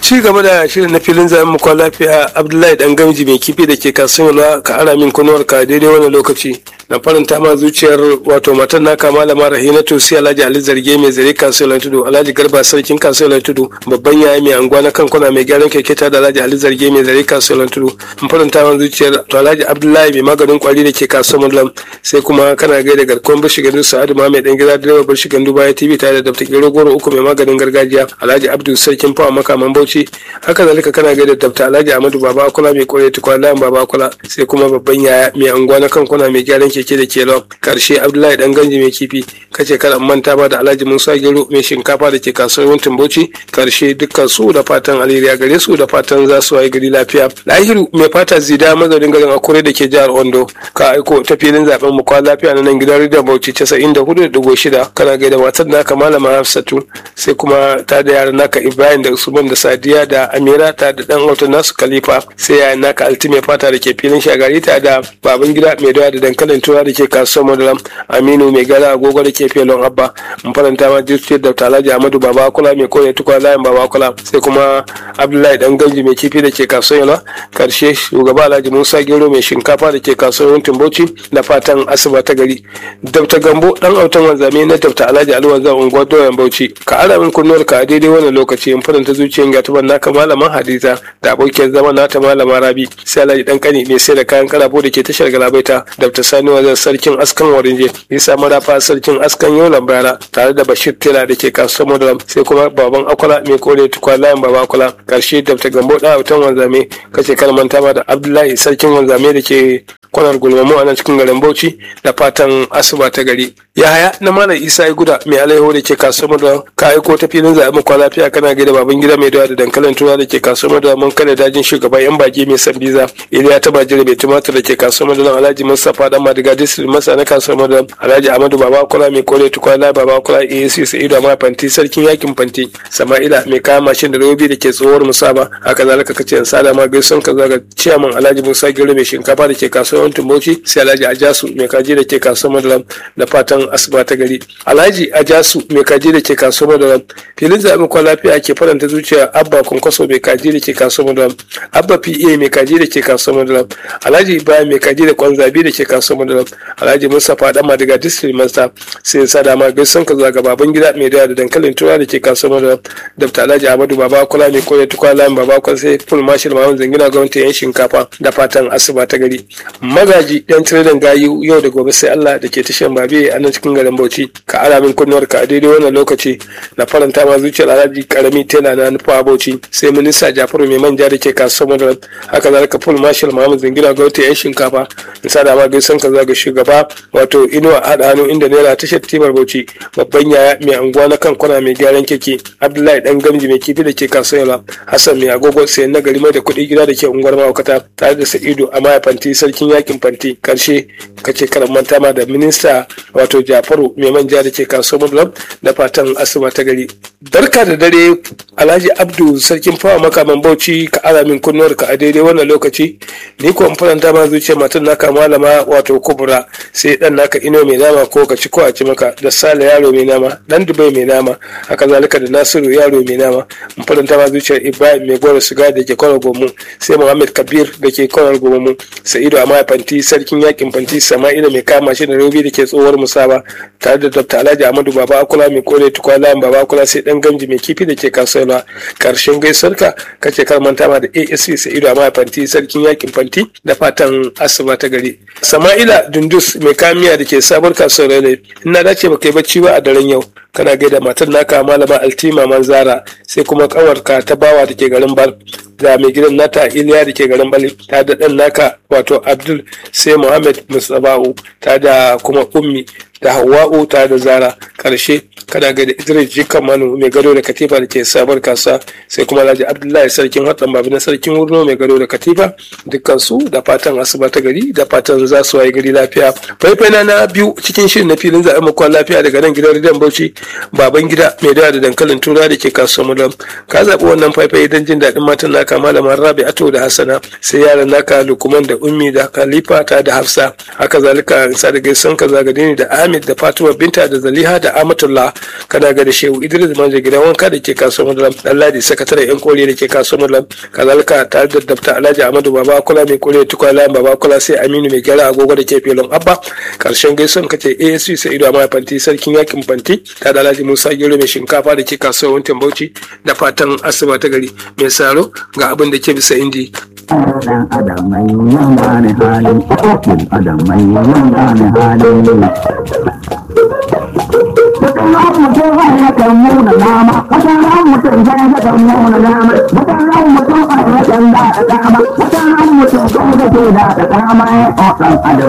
ci gaba da shirin na filin zaben mukwa lafiya abdullahi dan gamji mai kifi da ke kasuwa ka ara min kunuwar ka daidai wani lokaci na faranta ma zuciyar wato matan naka malama rahinatu sai alhaji ali zarge mai zare kasuwar tudu alhaji garba sarkin kasuwar tudu babban yaya mai anguwa na kankuna mai gyaran keke ta da alhaji ali zarge mai zare kasuwar tudu in faranta ma zuciyar to alhaji abdullahi mai maganin kwari da ke kasuwar mullam sai kuma kana gaida garkuwar bishi gandu sa'adu ma mai dan gida direba bishi gandu baya tv tare da dafta gero goro uku mai maganin gargajiya alhaji abdul sarkin fawa makaman bauchi haka zalika kana gaida dafta alhaji amadu baba akula mai kore tukwa layan baba akula sai kuma babban yaya mai anguwa na kankuna mai gyaran keke da ke karshe abdullahi dan ganji mai kifi kace kada manta ba da alhaji musa gero mai shinkafa da ke kasuwar wuntin bauchi karshe dukkan su da fatan alheri gare su da fatan za su waye gari lafiya lahiru mai fata zida mazaunin garin akure da ke jihar ondo ka aiko ta filin zaben mu kwa lafiya na nan gidan rediyon bauchi casa'in da hudu da shida kana gaida matar naka malama hafsatu sai kuma ta da yaran naka ibrahim da usman da sadiya da amira ta da dan auta nasu khalifa sai yayan naka altime fata da ke filin shagari ta da baban gida mai dawa da dankalin tura da ke kasuwar madaram aminu mai gara agogo da ke filin abba mun faranta ma jirgin da talaji amadu baba kula mai kore tukwa layin baba kula sai kuma abdullahi dan ganji mai kifi da ke kasuwar yana karshe shugaba alhaji musa gero mai shinkafa da ke kasuwar yantin bauchi da fatan asuba ta gari dabta gambo dan autan wanzame na dabta alhaji alwanzan unguwar doyan bauchi ka ara min kunnuwar ka a daidai wannan lokaci in faranta zuciyar gatuban naka malaman hadiza da abokiyar zama nata malama rabi sai alhaji dan kani mai sai da kayan karafo da ke tashar galabaita dabta sani wanzan sarkin askan warinje isa marafa sarkin askan yolan bara tare da bashir tela da ke kasuwar madaram sai kuma baban akwala mai kore tukwa layin baba akwala karshe dabta gambo dan autan wanzame kace kalmanta ma da abdullahi sarkin wanzame da ke kwanar gulmamu a nan cikin garin bauchi da fatan asuba ta gari yahaya na malam isa ya guda mai alaiho da ke kasuwar da ka aiko ta filin zaɓen mu lafiya kana gaida baban gida mai dawa da dankalin tura da ke kasuwar da mun kada dajin shugaban yan baki mai san biza iliya ta bajire mai tumatir da ke kasuwar da alhaji mustapha dan madiga district masa na kasuwar da alhaji amadu baba kula mai kore tukwana baba kula asc sa'idu amma fanti sarkin yakin fanti sama'ila mai kayan mashin da robi da ke tsohuwar musaba haka zalika kace in sada ma gaison ka zaga ciyaman alhaji musa gero mai shinkafa da ke kasuwar yawancin bauchi sai alhaji ajasu mai kaji da ke kasuwar madaram da fatan asuba ta gari alhaji ajasu mai kaji da ke kasuwar madaram filin zaɓen kwan lafiya ke faranta zuciya abba kwankwaso mai kaji da ke kasuwar madaram abba pa mai kaji da ke kasuwar madaram alhaji ibrahim mai kaji da kwan zabi da ke kasuwar madaram alhaji mustapha dama daga district master sai sa dama gaisan ka zuwa ga baban gida mai dawa da dankalin tura da ke kasuwar madaram dr alhaji ahmadu baba kula mai koya tukwa layin baba kwan sai full marshal mawan zangina gwamnati yan shinkafa da fatan asuba ta gari magaji yan tiredan gayu yau da gobe sai Allah da ke tashan babe a nan cikin garin Bauchi ka ara min kunnuwar ka a daidai wannan lokaci na faranta ma zuciyar Alhaji karami tela na nufa Bauchi sai minista Jafaru mai manja da ke kasuwar Madaran haka zalika full marshal Muhammad Zingina ga wata yan shinkafa in sa da ma gaisan ka zaga shugaba wato inuwa hada hannu inda naira tashar timar Bauchi babban yaya mai anguwa na kan kwana mai gyaran keke Abdullahi dan gamji mai kifi da ke kasuwar Hassan mai agogo sai na gari mai da kuɗi gida da ke unguwar mawakata tare da Sa'idu a mayafanti sarkin yakin fanti karshe kace karan manta ma da minista wato jafaru mai manja da ke kasuwar mudulam da fatan asuba ta gari barka da dare alhaji abdu sarkin fawa makaman bauchi ka ara min kunnuwar ka a daidai wannan lokaci ni kuwa faranta ma zuciya matan naka malama wato kubura sai dan naka ino mai nama ko ka ci ko a ci maka da sale yaro mai nama dan dubai mai nama haka zalika da nasiru yaro mai nama mun faranta ma zuciyar ibrahim mai gora siga da ke kwanar gomu sai muhammad kabir da ke kwanar gomu sa'idu a fanti sarkin yakin fanti sama'ila mai kama shi da robi da ke tsohuwar musaba tare da dr alhaji amadu baba akula mai kore tukwa layin baba akula sai dan gamji mai kifi da ke kasuwa karshen gaisuwarka kace kar manta ma da asc sa'idu a fanti sarkin yakin fanti da fatan asuba ta gari sama'ila dundus mai kamiya da ke sabuwar kasuwar rale ina dace ba kai bacci ba a daren yau kana gaida matar naka malama altima manzara sai kuma kawarka ta bawa da ke garin bal da mai gidan nata iliya da ke garin bali ta da dan naka wato abdul sai muhammad musaba'u ta da kuma ummi da hawa'u ta da zara karshe kana gaida idris jikan manu mai gado da katifa da ke sabar kasa sai kuma alhaji abdullahi sarkin hatsan babu na sarkin wurno mai gado da katifa dukkan su da fatan asuba ta gari da fatan za su waye gari lafiya faifai na biyu cikin shirin na filin zaɓen makon lafiya daga nan gidan ridan bauchi baban gida mai dawa da dankalin tura da ke kasuwar mulam ka zaɓi wannan faifai don jin daɗin matan naka naka malama rabi'atu da hassana sai yaran naka lukuman da ummi da khalifa ta da hafsa haka zalika sa da gaisan ka zagadini da ahmed da fatima binta da zaliha da amatullah kana ga da shehu idris manje gidan wanka da ke kasuwar madalam ɗanladi sakataren yan kore da ke kasuwar madalam kazalika tare da dabta alhaji amadu baba kula mai kore tukwa layin baba kula sai aminu mai gyara agogo da ke filin abba karshen gaison ka ce asc sai ido amma fanti sarkin yakin fanti ta da alhaji musa gero mai shinkafa da ke kasuwar wantin bauchi da fatan asuba ta gari mai saro ga abin da ke bisa indi dan adam mai yana ne halin ɗan adam mai yana ne halin Wata ran mutum zai ya kan muna dama, wata ran mutum zai ya kan muna dama, wata ran mutum zai ya kan da dama, wata ran mutum zai ya kan da dama ya ɗan adam